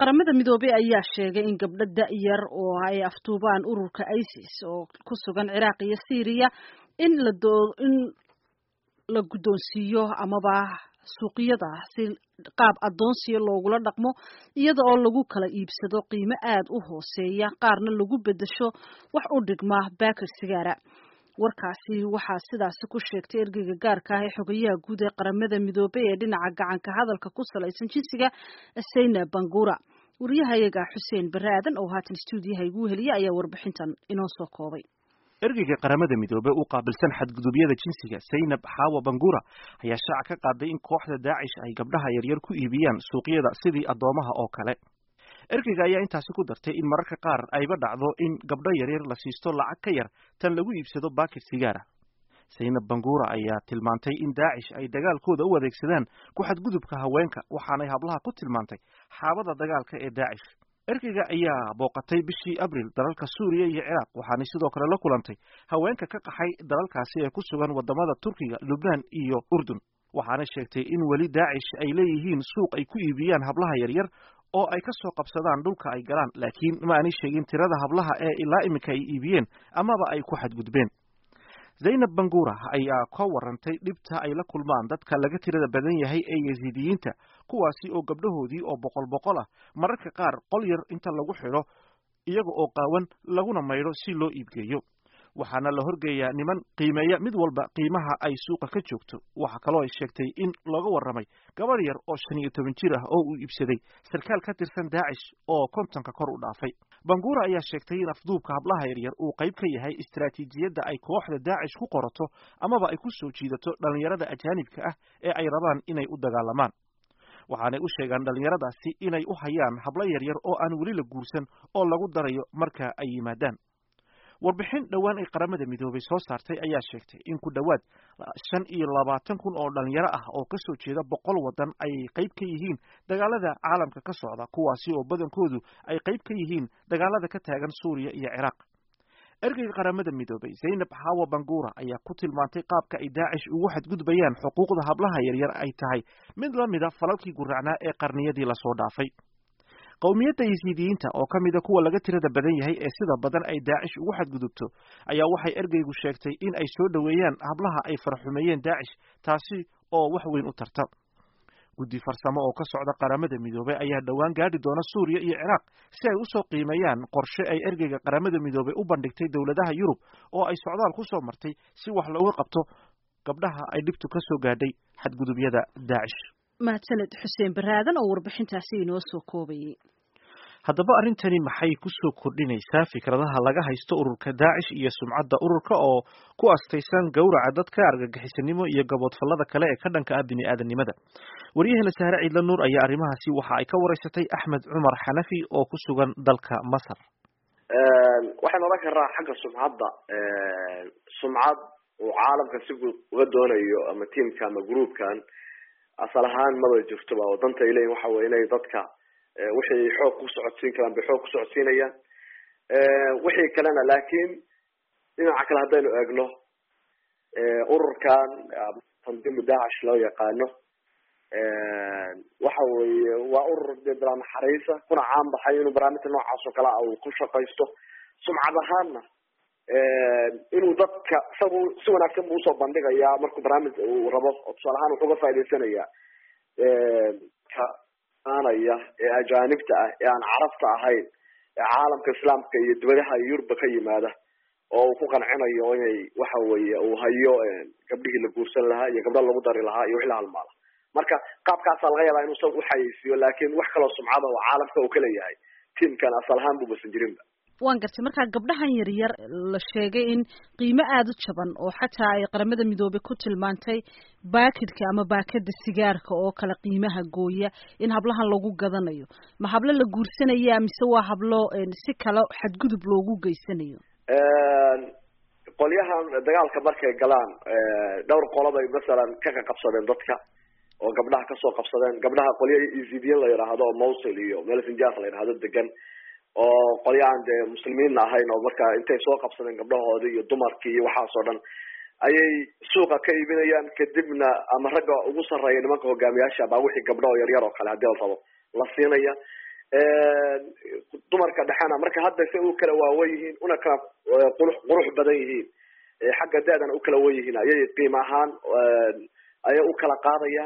qaramada midoobey ayaa sheegay in gabdho da-yar oo ay aftuubaan ururka isis oo ku sugan ciraaq iyo syriya in la doo in la guddoonsiiyo amaba suuqyada si qaab addoonsiya loogula dhaqmo iyada oo lagu kala iibsado qiimo aada u hooseeya qaarna lagu beddesho wax u dhigma baakir sigaara warkaasi waxaa sidaasi ku sheegtay ergeyga gaarka ah ee xogayaha guud ee qaramada midoobey ee dhinaca gacanka hadalka ku salaysan jinsiga sayna bangura wariyahayaga xuseen bare aadan oo haatan stuudiyaha igu heliya ayaa warbixintan inoo soo koobay ergeyga qaramada midoobey u qaabilsan xadgudubyada jinsiga saynab xaawa bangura ayaa shaaca ka qaaday in kooxda daacish ay gabdhaha yaryar ku iibiyaan suuqyada sidii addoomaha oo kale ergeyga ayaa intaasi ku dartay in mararka qaar ayba dhacdo in gabdho yaryar la siisto lacag ka yar tan lagu iibsado baakir sigaara saynab bangura ayaa tilmaantay in daacish ay dagaalkooda u adeegsadaan ku xadgudubka haweenka waxaanay hablaha ku tilmaantay xaabada dagaalka ee daacish ergeyga ayaa booqatay bishii abril dalalka suuriya iyo ciraaq waxaanay sidoo kale la kulantay haweenka ka qaxay dalalkaasi ee ku sugan wadamada turkiga lubnaan iyo urdun waxaana sheegtay in weli daacish ay leeyihiin suuq ay ku iibiyaan hablaha yaryar oo ay ka soo qabsadaan dhulka ay galaan laakiin ma aanay sheegin tirada hablaha ee ilaa iminka ay iibiyeen amaba ay ku xadgudbeen zaynab bangura ayaa ka warantay dhibta ay la kulmaan dadka laga tirada badan yahay ee yasiidiyiinta kuwaasi oo gabdhahoodii oo boqol boqol ah mararka qaar qol yar inta lagu xidho iyaga oo qaawan laguna maydho si loo iibgeeyo waxaana la horgeeyaa niman qiimeeya mid walba qiimaha ay suuqa ka joogto waxaa kaloo ay sheegtay in looga warramay gabadh yar oo shan iyo toban jir ah oo uu iibsaday sarkaal ka tirsan daacish oo kontonka kor u dhaafay bangura ayaa sheegtay in afduubka hablaha yaryar uu qayb ka yahay istaraatiijiyadda ay kooxda daacish ku qorato amaba ay ku soo jiidato dhallinyarada ajaanibka ah ee ay rabaan inay u dagaalamaan waxaanay u sheegaan dhallinyaradaasi inay u hayaan hablo yaryar oo aan weli la guursan oo lagu darayo marka ay yimaadaan warbixin dhowaan ay qaramada midoobay soo saartay ayaa sheegtay in ku dhowaad shan iyo labaatan kun oo dhalinyaro ah oo kasoo jeeda boqol waddan ay qayb ka yihiin dagaalada caalamka ka socda kuwaasi oo badankoodu ay qayb ka yihiin dagaalada ka taagan suuriya iyo ciraaq ergeyga qaramada midoobay zaynab xaawa bangura ayaa ku tilmaantay qaabka ay daacish ugu xadgudbayaan xuquuqda hablaha yaryar ay tahay mid la mida falalkii guracnaa ee qarniyadii lasoo dhaafay qowmiyadda yasiidiyiinta oo ka mida kuwa laga tirada badan yahay ee sida badan ay daacish ugu xadgudubto ayaa waxay ergeygu sheegtay in ay soo dhoweeyaan hablaha ay farxumeeyeen daacish taasi oo wax weyn u tarta guddi farsamo oo ka socda qaramada midoobey ayaa dhowaan gaadhi doona suuriya iyo ciraaq si ay usoo qiimeeyaan qorshe ay ergeyga qaramada midoobey u bandhigtay dowladaha yurub oo ay socdaal ku soo martay si wax looga qabto gabdhaha ay dhibtu ka soo gaadhay xadgudubyada daacish mahadsaned xuseen baraadan oo warbixintaasi inoo soo koobayay haddaba arrintani maxay ku soo kordhinaysaa fikradaha laga haysto ururka daacish iyo sumcadda ururka oo ku astaysan gowraca dadka argagixisanimo iyo gaboodfallada kale ee ka dhanka ah bini aadamnimada waryaheena sahre ciidla nuur ayaa arrimahaasi waxa ay ka waraysatay axmed cumar xanafi oo ku sugan dalka masar waxaan odhan karnaa xagga sumcadda sumcad uu caalamka si uga doonayo ama tiamka ama groupkan asal ahaan maba jirtoba oo danta ay leeyihin waxa weye inay dadka wixii xoog ku socodsiin karaan bay xoog ku socodsiinayaan wixii kalena laakiin dhinaca kale haddaynu eegno ururkan tandiimu daacish loo yaqaano waxa weye waa urur de bilaa naxariisa kuna caan baxay inuu barnaamijka noocaas oo kale a uu ku shaqaysto sumcad ahaanna inuu dadka isagu si wanaagsan bu usoo bandhigayaa markuu barnaamij uu rabo oo tusaale ahaan wuxuu ga faaidaysanaya ka aanaya ee ajaanibta ah ee aan carabta ahayn ee caalamka islaamka iyo dibadaha iyo yurubba ka yimaada oo uu ku qancinayo inay waxa weye uu hayo gabdhihii la guursan lahaa iyo gabdha lagu dari lahaa iyo wixii la halmaala marka qaabkaasaa laga yaabaa inuu isaga uxayeysiiyo laakin wax kaloo sumcada oo caalamka uu kaleeyahay tiamkan asal ahaan bu basan jirinba waan gartay markaa gabdhahan yaryar la sheegay in qiimo aada u jaban oo xataa ay qaramada midoobey ku tilmaantay baakidka ama baakada sigaarka oo kale qiimaha gooya in hablahan lagu gadanayo ma hablo la guursanaya mise waa hablo si kale xadgudub loogu geysanayo qolyahan dagaalka markay galaan dhowr qolobay masalan ka qaqabsadeen dadka oo gabdhaha kasoo qabsadeen gabdhaha qolya ezidian la yidhaahdo oo mawsil iyo melsinjas la yidhahdo degan oo qolyahan dee muslimiinna ahayn oo marka intay soo qabsadeen gabdhahoodii iyo dumarkii iyo waxaas oo dhan ayay suuqa ka iibinayaan kadibna ama ragga ugu sarreeya nimanka hogaamiyaasha baa wixii gabdho oo yaryar oo kale hadii la rabo la siinaya dumarka dhexena marka hadda say u kala waawan yihiin una kala qurux qurux badan yihiin xagga da-dana u kala wan yihiin ayay qiim ahaan ayay u kala qaadayaan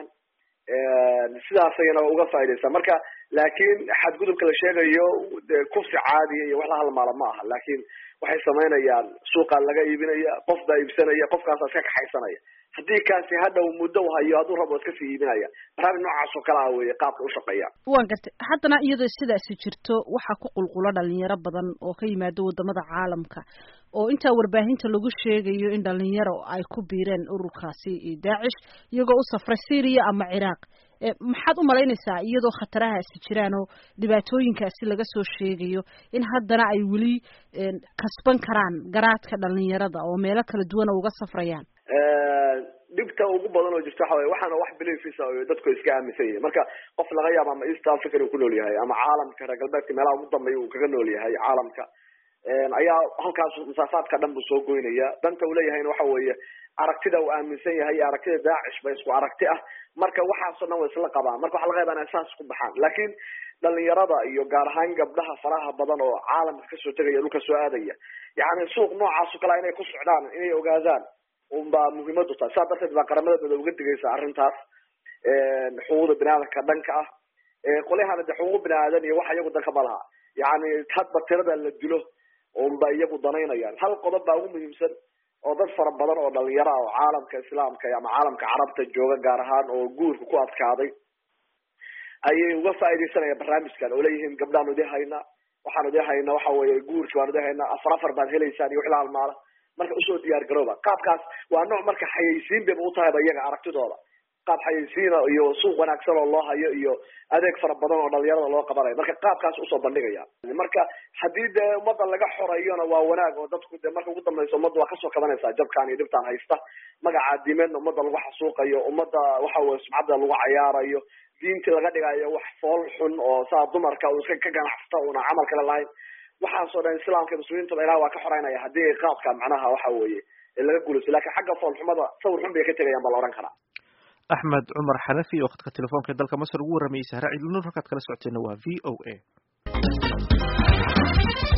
sidaas ayana uga faaidaysaa marka laakiin xadgudubka la sheegayo kufsi caadiya iyo wax la halmaala ma aha laakiin waxay samaynayaan suuqaa laga iibinaya qof baa iibsanaya qofkaasa iska kaxaysanaya haddii kaasi hadhow muddo u hayo hadduu rabo iska sii iibinaya barnaamij noocaas oo kale ah weye qaabka ushaqeeya waan gartay haddana iyadoo sidaasi jirto waxaa ku qulqulo dhalinyaro badan oo ka yimaado wadamada caalamka oo intaa warbaahinta lagu sheegayo in dhalinyaro ay ku biireen ururkaasi daacish iyagoo u safray syria ama ciraaq maxaad u malaynaysaa iyadoo khatarahaasi jiraan oo dhibaatooyinkaasi laga soo sheegayo in haddana ay weli kasban karaan garaadka dhalinyarada oo meelo kala duwan uga safrayaan dhibta ugu badan oo jirta waxa wey waxaana wax beliefisa dadku iska aaminsan yihin marka qof laga yaabo ama east africa inuu ku nool yahay ama caalamka reer galbeedka meelaha ugu dambeeya uu kaga nool yahay caalamka ayaa halkaas masaafaadka dhan buu soo goynaya danta uu leeyahayna waxa weeye aragtida uu aaminsan yahay iyo aragtida daacish ba isku aragti ah marka waxaasoo dhan way isla qabaan marka waxa laga yaba inay saas ku baxaan laakiin dhalinyarada iyo gaar ahaan gabdhaha faraha badan oo caalamka kasoo tegaya dhulka soo aadaya yani suuq noocaas o kalea inay ku socdaan inay ogaadaan unbaa muhiimadu tahay saa darteed baa qaramada midoobe uga digaysa arrintaas xuquuqda bini aadamka dhanka ah qolyahana de xuquuq bini aadan iyo waxa iyagu danka ma laha yani hadba tirada la dilo unba iyagu danaynayaan hal qodob baa ugu muhiimsan oo dad fara badan oo dhalinyaro ah oo caalamka islaamka ama caalamka carabta jooga gaar ahaan oo guurka ku adkaaday ayay uga faaidaysanayaan barnaamijkan oo leeyihiin gabdhaan idin haynaa waxaan idin haynaa waxa weye guurki waan idin haynaa afar afar baad helaysaan iyo wixii la halmaala marka usoo diyaar garooba qaabkaas waa nooc marka xayaysiin bayba utahayba iyaga aragtidooda qaab xayaysiina iyo suuq wanaagsan oo loo hayo iyo adeeg fara badan oo dhalinyarada loo qabanayo marka qaabkaas usoo bandhigaya marka haddii dee ummadda laga xorayona waa wanaag oo dadku de marka ugu dambaysa ummadda waa kasoo kabanaysaa jabkaan iyo dhibtaan haysta magaca diimeedna ummadda lagu xasuuqayo ummadda waxa weye sumcadda lagu cayaarayo diintii laga dhigayo wax fool xun oo saa dumarka uu iska ka ganacsata una camal kale lahayn waxaasoo dhan islaamka iyo muslimiintaba ilaah waa ka xoreynaya haddii qaabka macnaha waxa weeye laga guulaysto lakin xagga foolxumada sawir xun bay ka tegayaan baa la odhan karaa axmed cumar xanafi oo khadka telefoonka ee dalka masar ugu warramayay sahra ciidulnur halkaad kala socoteena waa v o a